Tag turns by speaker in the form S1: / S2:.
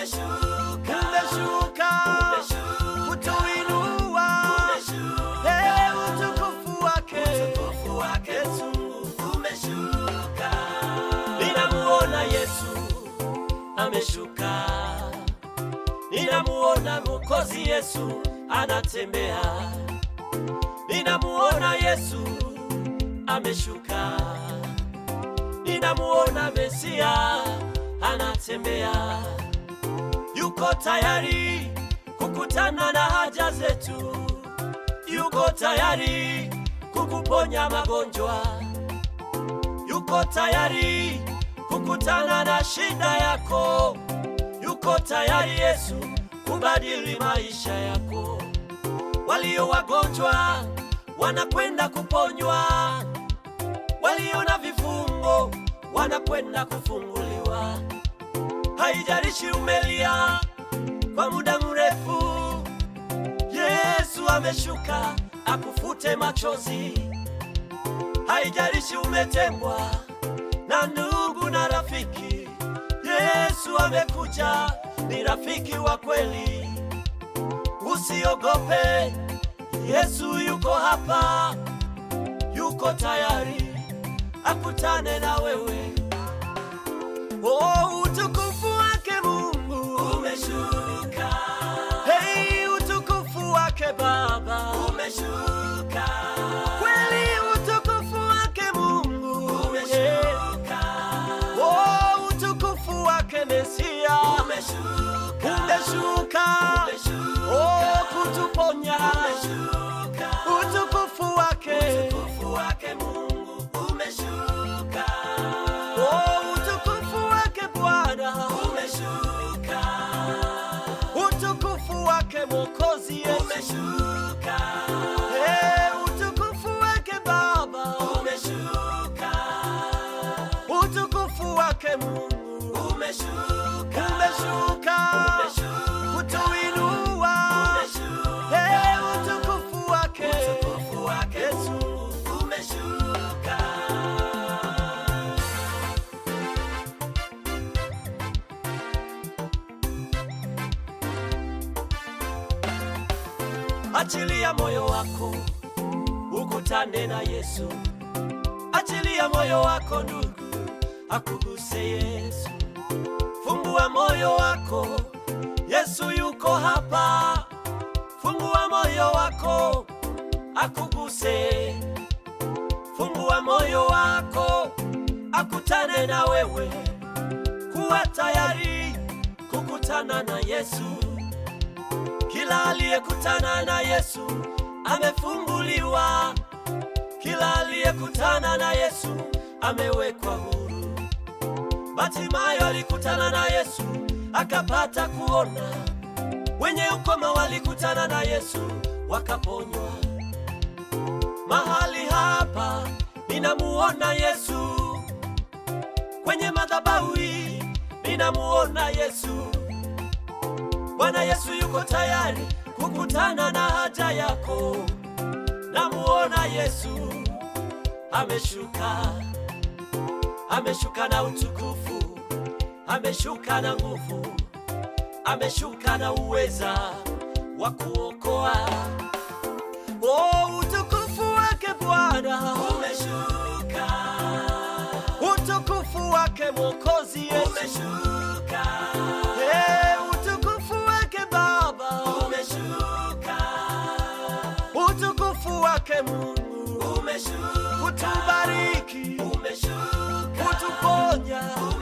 S1: umeshuka,
S2: umeshuka
S1: umeshuka,
S2: kutuinua
S1: umeshuka,
S2: Hey, utukufu wake
S1: utukufu wake
S2: Yesu.
S1: Mungu umeshuka. Ninamuona Yesu ameshuka, ninamuona Mwokozi Yesu anatembea, ninamuona Yesu ameshuka, ninamuona Mesia anatembea, yuko tayari kukutana na haja zetu, yuko tayari kukuponya magonjwa, yuko tayari kukutana na shida yako, yuko tayari Yesu kubadili maisha yako. Walio wagonjwa wanakwenda kuponywa, walio na vifungo wanakwenda kufunguliwa. Haijalishi umelia kwa muda mrefu, Yesu ameshuka akufute machozi. Haijalishi umetengwa na ndugu na rafiki, Yesu amekuja, ni rafiki wa kweli. Usiogope, Yesu yuko hapa, yuko tayari akutane na wewe. Oh, utukufu wake Mungu umeshuka. Hey, utukufu wake Baba umeshuka. Kweli utukufu wake Mungu umeshuka. Oh, utukufu wake Mesia umeshuka. Umeshuka. Oh, kutuponya umeshuka. Utukufu wake utukufu wake Mungu umeshuka. Oh, utukufu wake Bwana umeshuka. Utukufu wake Mwokozi Yesu umeshuka. Hey, utukufu wake Baba umeshuka. Utukufu wake Mungu umeshuka. Umeshuka. Kutuinua. Hey, utukufu wake utukufu wake Yesu umeshuka. Achilia moyo wako ukutane na Yesu. Achilia moyo wako ndugu, akuguse Yesu. Fungua moyo wako, Yesu yuko hapa. Fungua moyo wako, akuguse. Fungua moyo wako, akutane na wewe. Kuwa tayari kukutana na Yesu. Kila aliyekutana na Yesu amefunguliwa. Kila aliyekutana na Yesu amewekwa huru. Batimayo alikutana na Yesu akapata kuona. Wenye ukoma walikutana na Yesu wakaponywa. Mahali hapa ninamuona Yesu, kwenye madhabahu hii ninamuona Yesu. Bwana Yesu yuko tayari kukutana na haja yako. Namuona Yesu ameshuka, ameshuka na utukufu, ameshuka na nguvu, ameshuka na uweza wa kuokoa. Oh, utukufu wake Bwana umeshuka, utukufu wake Mwokozi Yesu umeshuka. Hey, utukufu wake Baba umeshuka, utukufu wake Mungu umeshuka, kutubariki umeshuka, kutuponya